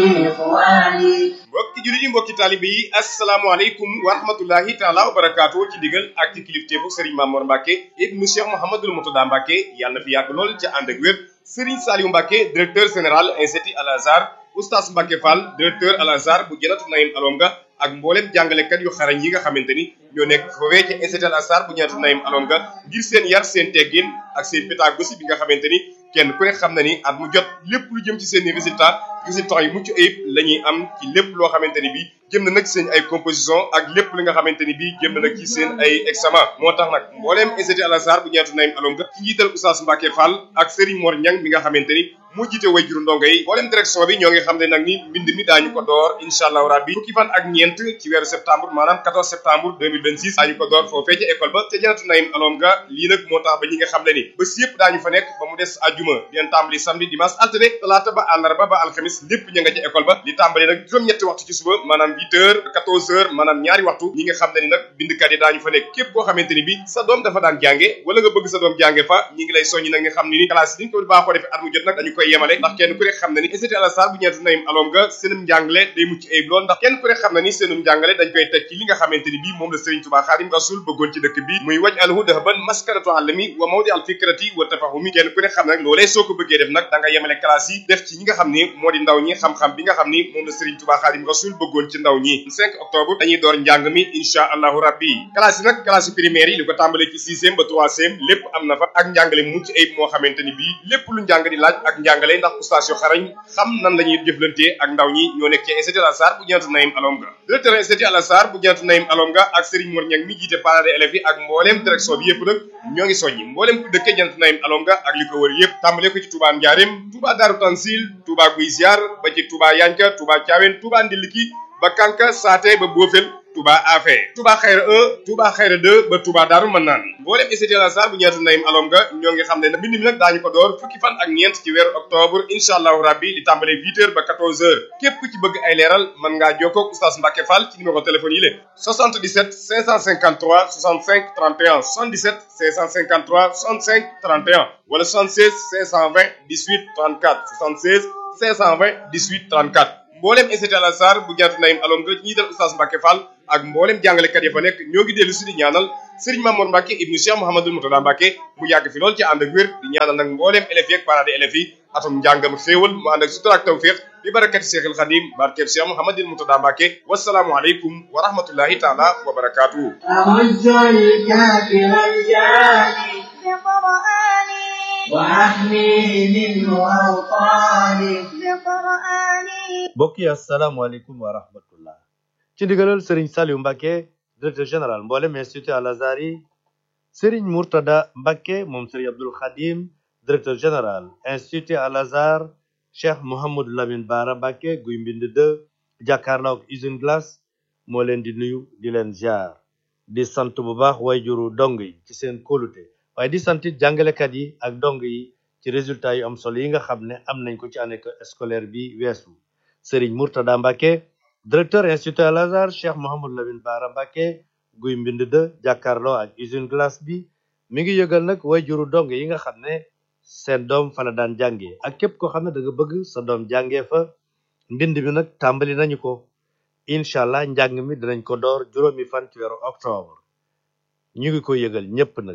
إخواني mbokki jullit yi mbokki taalibe yi asalaamaaleykum wa rahmatullahi taala wa barakaatu ci digal ak ci kilifteefu Serigne Mamour Mbacke ibnu Cheikh Mouhamadul Moutada Mbacke yàlla na fi yàgg lool ca ànd ak wér Serigne Saliou Mbacke directeur général institut Al Azhar oustaz Mbacke Fall directeur Al Azhar bu Janatu Naïm Alonga ak mboolem jàngalekat yu xarañ yi nga xamante ni ñoo nekk foofee ci institut Al Azhar bu Janatu Naïm Alonga ngir seen yar seen teggin ak seen pédagogie bi nga xamante ni kenn ku ne xam na ni at mu jot lépp lu jëm ci seen i résultat résultats yu mucc ayib la ñuy am ci lépp loo xamante ni bii jëm na nag seen ay composition ak lépp li nga xamante ni bii jëm na nag ci seen ay examen moo tax nag mbooleem institut Al Azhar bu ñeetu Naïm Alonga ci njiital Oustaz Mbacke Fall ak Serigne Mor Niang mi nga xamante ni moo jiite wayjuru ndongo yi mbooleem direction bi ñoo ngi xam ne nag ni mbind mi daañu ko door incha allahu rabbi fukki fan ak ñeent ci weeru septembre maanaam 14 septembre 2026 daañu ko door foofee ca école ba ca janatu Naïm Alonga lii nag moo tax ba ñi nga xam ne ni bés yëpp daañu fa nekk ba mu des àjjuma di leen tàmbali samedi dimanche altine talaata ba àllarba ba alxamis lépp ña nga ca école ba li tàmbali nag juróom-ñetti waxtu ci suba maanaam 8 heures 14 heures maanaam ñaari waxtu ñi nga xam ne ni nag bindkat yi daañu fa nekk képp koo xamante ni bi sa doom dafa daan jànge wala nga bëgg sa doom jànge fa ñi ngi lay soññi nag nga xam ne ni classe yi ni ñu ko baaxoo defee at mu jot nag dañu koy yemale ndax kenn ku ne xam na ni institut Al Azhar bu ñeetu Naïm Alonga seenum njàngale day mucc ayib lool ndax kenn ku ne xam na ni seenum njàngale dañ koy teg ci li nga xamante ni bii moom la Serigne Touba Xaadim Rasul bëggoon ci dëkk bi muy waj alhu dahban maskaratu alami wa mawdi al fikrati wa tafahumi kenn ku ne xam na nag loolee soo ko bëggee def nag da nga yemale classe yi def ci ñi nga xam ni moo di ndaw ñi xam-xam bi nga xam ni moom la Serigne Touba Xaadim Rasul bëggoon ci ndaw ñi 5 octobre dañuy door njàng mi insha allahu rabbi classe yi nag classe primaire yi li ko tàmbalee ci sixième ba troisième lépp am na fa ak njàngale mucc ayib moo xamante ni bii lépp lu njàng di laaj ak njàngale ndax oustaz yu xarañ xam nan la ñuy jëflantee ak ndaw ñi ñoo nekk ci institut Al Azhar bu Janatu Naïm Alonga directeur institut Al Azhar bu Janatu Naïm Alonga ak Serigne Mor Niang mi jiite parents d'élèves yi ak mbooleem direction bi yëpp nag ñoo ngi soññi mbooleem ku dëkkee Janatu Naïm Alonga ak li ko wër yëpp tàmbalee ko ci Touba Ndiarème Touba Darou Tansil Touba Guy Ziar ba ci Touba Yanka Touba Thiawène Touba Ndiliki ba Kanka Saate ba Bofel Touba Afé Touba Xayra 1 Touba Xayra 2 ba Touba Daaru Manaan mboolem institut Al Azhar bu Janatu Naïm Alonga ñoo ngi xam ne mbind mi nag daañu ko door fukki fan ak ñeent ci weeru octobre incha allahu rabbi di tàmbale 8 heures ba 14 heures képp ku ci bëgg ay leeral mën ngaa jokkoo ak oustaz Mbacke Fall ci numéro téléphone yi la 77 553 65 31 77 553 65 31 wala 76 520 18 34 76 520 18 34 mboolem institut Al Azhar bu Janatu Naïm Alonga ñi dal oustaz Mbacke Fall ak mboolem jàngalekat ya fa nekk ñoo ngi dellu si di ñaanal Serigne Mamour Mbacke ibnu Cheikh Mouhamadul Moutada Mbacke mu yàgg fi lool ci ànd ak wér di ñaanal nag mboolem élèves yi ak parents d'élèves yi atum njàngam xéewal mu ànd ak sutura ak tawfiq bi barakati Cheikhul Khadim barkeb Cheikh Mouhamadul Moutada Mbacke wasalaamu aleykum wa rahmatullahi taala wa barakatuhu أعز الكافر الجاني بقرآني وأحميه منه أوطاني بقرآني mbokk yi asalaamaaleykum wa rahmatullah ci ndigalal sëriñ Saliou Mbacke directeur général mboolem institut Al Azhar yi sëriñ Mourtada Mbacke moom sëriñ Abdul Khadim directeur général institut Al Azhar cheikh Mouhamadou Lamine Bara Mbacke guy mbind de jàkkaarloo ak usine glace moo leen di nuyu di leen ziar di sant bu baax wayjuru dong yi ci seen kóolute waaye di sant it jàngalekat yi ak dong yi ci résultat yu am solo yi nga xam ne am nañ ko ci année scolaire bi weesu Serigne Mourtada Mbacke directeur institut Al Azhar Cheikh Mouhamadou Lamine Bara Mbacke guy mbind de jàkkaarloo ak usine glace bi mi ngi yëgal nag wayjuru dong yi nga xam ne seen doom fa la daan jàngee ak képp koo xam ne da nga bëgg sa doom jàngee fa mbind mi nag tàmbali nañu ko incha allah njàng mi dinañ ko door juróomi fan ci weeru octobre ñu ngi ko yëgal ñépp nag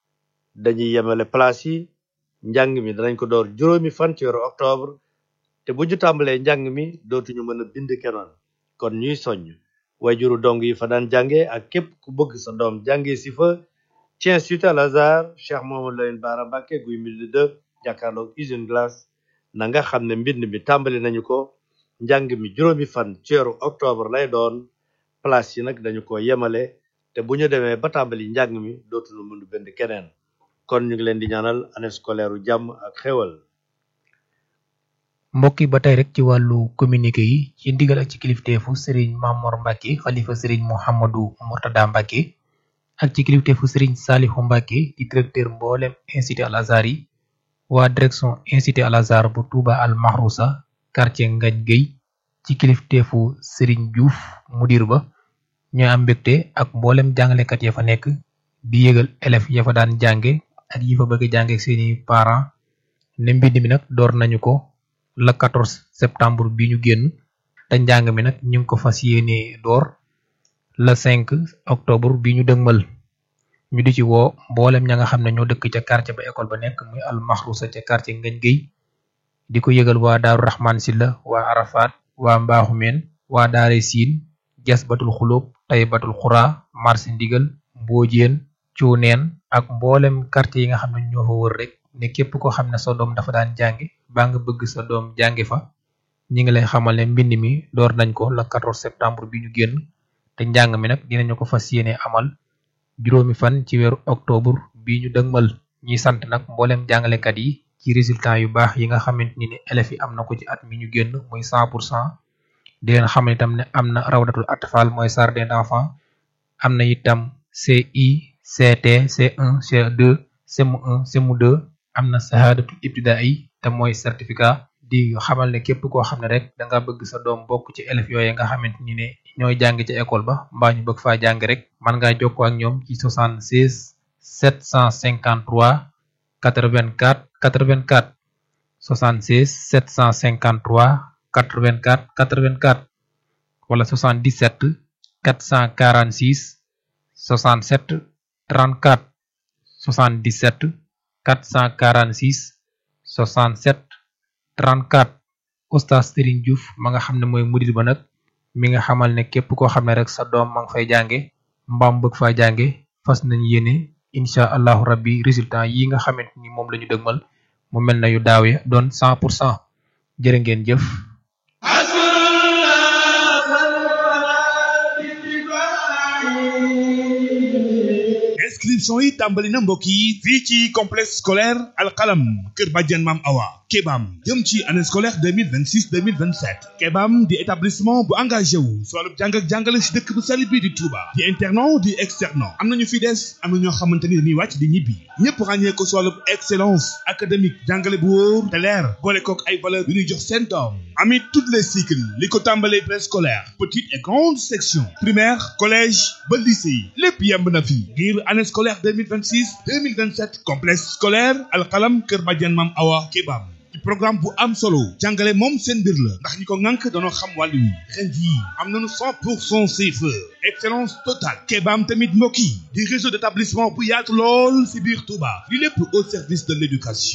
dañuy yemale place yi njàng mi danañ ko door juróomi fan ci weeru octobre te bu ñu tàmbalee njàng mi dootuñu mën a bind kenoon kon ñuy soññ wayjuru dong yi fa daan jànge ak képp ku bëgg sa doom jànge si fa ci institut Al Azhar Cheikh Mouhamadou Lamine Bara Mbacke guy mbind de jàkkaarloog usine glace na nga xam ne mbind mi tàmbali nañu ko njàng mi juróomi fan ci weeru octobre lay doon place yi nag dañu ko yemale te bu ñu demee ba tàmbali njàng mi dootuñu mën a bind keneen kon ñu ngi leen di ñaanal année scolaire u jàmm ak xéwal mbokk yi ba tey rek ci wàllu communiqué yi ci ndigal ak ci kilifteefu Serigne Mamor Mbacke xalifa Serigne Mouhamadou Mourtada Mbacke ak ci kilifteefu Serigne Salihu Mbacke di directeur mboolem institut Al Azhar yi waa direction institut Al Azhar bu Touba Al Mahrousa quartier Ngañ Gueye ci kilifteefu Serigne Diouf mudir ba ñooy am mbégte ak mboolem jàngalekat ya fa nekk di yëgal élèves ya fa daan jànge ak yi fa bëgg a jànge ak seeni parents ne mbind mi nag door nañu ko le 14 septembre bi ñu génn te njàng mi nag ñu ngi ko fas yéene door le 5 octobre bi ñu dëgmal ñu di ci woo mboolem ña nga xam ne ñoo dëkk ca quartier ba école ba nekk muy al maxrusa ca quartier Ngañ Géy di ko yëgal waa daaru Rahman Silla waa Arafat waa Mbaaxumeen waa daare siin jas batul xulóob tay batul xuraa marché ndigal mboojeen cuuneen ak mboolem quartier yi nga xam ne ñoo fa wër rek ne képp koo xam ne sa doom dafa daan jàngi baa nga bëgg sa doom jàngi fa ñi ngi lay xamal ne mbind mi door nañ ko le 14 septembre bi ñu génn te njàng mi nag dinañu ko fas yéene amal juróomi fan ci weeru octobre bi ñu dëgmal ñi sant nag mboolem jàngalekat yi ci résultat yu baax yi nga xamante ni ne élèves yi am na ko ci at mi ñu génn muy 100 pour cent di leen xamal itam ne am na rawdatul atfal mooy jardin d'enfants am na itam CI CT C1 C2 CM1 CM2 am na sahadatul ibtidaai te mooy certificat di xamal ne képp koo xam ne rek da nga bëgg sa doom bokk ci élèves yooyu nga xamante ni ne ñooy jàng ci école ba mbaa ñu bëgg faa jàng rek man ngaa jokkoo ak ñoom ci 76 753 84 84 76 753 84 84 wala 77 446 67 34 77 446 67 34 oustaz Serigne Diouf ma nga xam ne mooy mudir ba nag mi nga xamal ne képp koo xam ne rek sa doom ma nga fay jànge mbaam bëgg faa jànge fas nañ yéene incha allahu rabbi résultat yi nga xamante ni moom la ñu dëgmal mu mel na yu daaw ya doon 100 pour cent jërë ngeen jëf inscription yi tàmbali na mbokk yi fii ci complexe scolaire alxalam kër bàjjen maam awa kebam jëm ci année scolaire 2026 2027 kebam di établissement bu engagé wu si wàllu jàng ak jàngale si dëkk bu sell bi di Touba di internat di externat am nañu fi des am na ñoo xamante ni dañuy wàcc di ñibbi ñëpp ràññee ko si wàllu excellence académique jàngale bu wóor te leer boole kook ay valeur yu ñuy jox seen doom amit toutes les cycles li ko tàmbalee préscolaire petite et grande section primaire collège ba lycée lépp yemb na fi ngir année scolaire 2026 2027 complexe scolaire alxalam kër bàjjen maam awa kebam ci programme bu am solo jàngale moom seen mbir la ndax ñi ko ŋànk danoo xam wàllu wi ren jii am nañu 100 pour cent CFE excellence totale kebaam tamit mbokk yi di réseau d'établissement bu yaatu lool si biir Touba li lépp au service de l'éducation